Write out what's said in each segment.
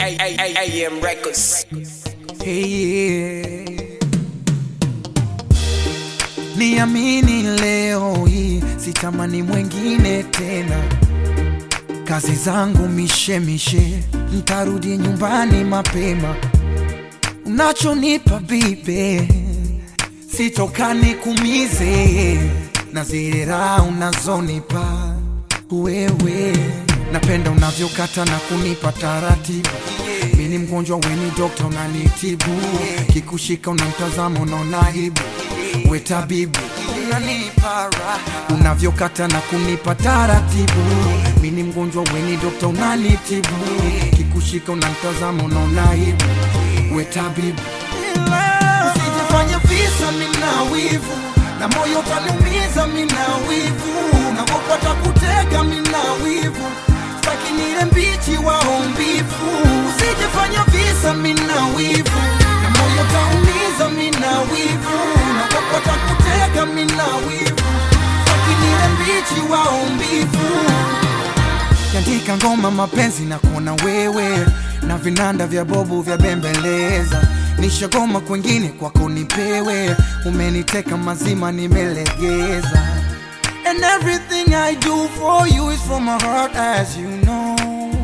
AM Records. Hey, niamini leo hii sitamani mwengine tena, kazi zangu mishemishe, ntarudi nyumbani mapema. Unachonipa bibe sitokani kumize, na zile raha unazonipa wewe, napenda unavyokata na kunipa taratibu mi ni mgonjwa weni dokta unanitibu kikushika unamtazama unaona aibu we tabibu unanipa raha unavyokata na kunipa taratibu mi ni mgonjwa weni dokta unanitibu kikushika unamtazama unaona aibu we tabibu usijifanye visa mina wivu na moyo utaniumiza mina wivu nakopata kutega mina wivu staki nile mbichi waombivu usijifanya visa mina wivu na moyo utaumiza mina wivu nakopata kutega mina wivu staki nile mbichi waombivu kiandika ngoma mapenzi na kuona wewe na vinanda vya bobu vya bembeleza nishagoma kwengine kwako nipewe umeniteka mazima nimelegeza and everything i do for you is from my heart as you know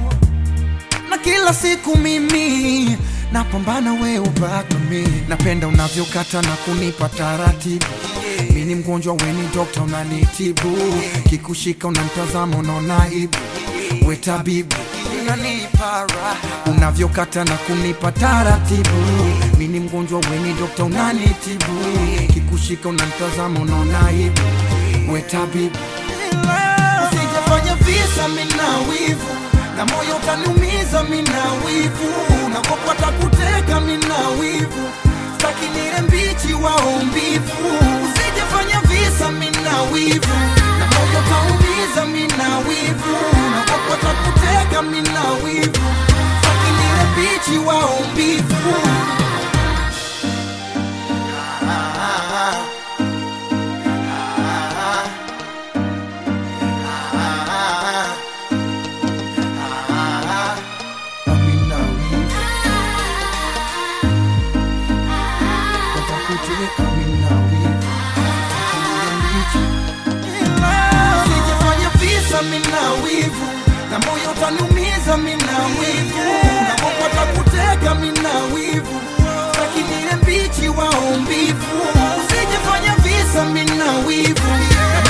na kila siku mimi napambana we ubaki mi napenda unavyokata na kunipa taratibu mi ni mgonjwa weni dokta unanitibu kikushika unamtazama unaona aibu we tabibu unanipa raha unavyokata na kunipa taratibu mi ni mgonjwa weni dokta unanitibu kikushika unamtazama unaona aibu we tabibu usijafanya visa mina wivu na moyo utaniumiza mina wivu nakopata kuteka mina wivu staki nile mbichi waombivu usijafanya visa mina wivu na moyo utaumiza mina wivu nakopata kuteka mina wivu staki nile mbichi waombivu Amina wivu watakuteka mina wivu Usijifanye visa mina wivu na moyo utaniumiza mina wivu nakopata kuteka mina wivu staki nile mbichi waombivu usijifanye visa mina wivu na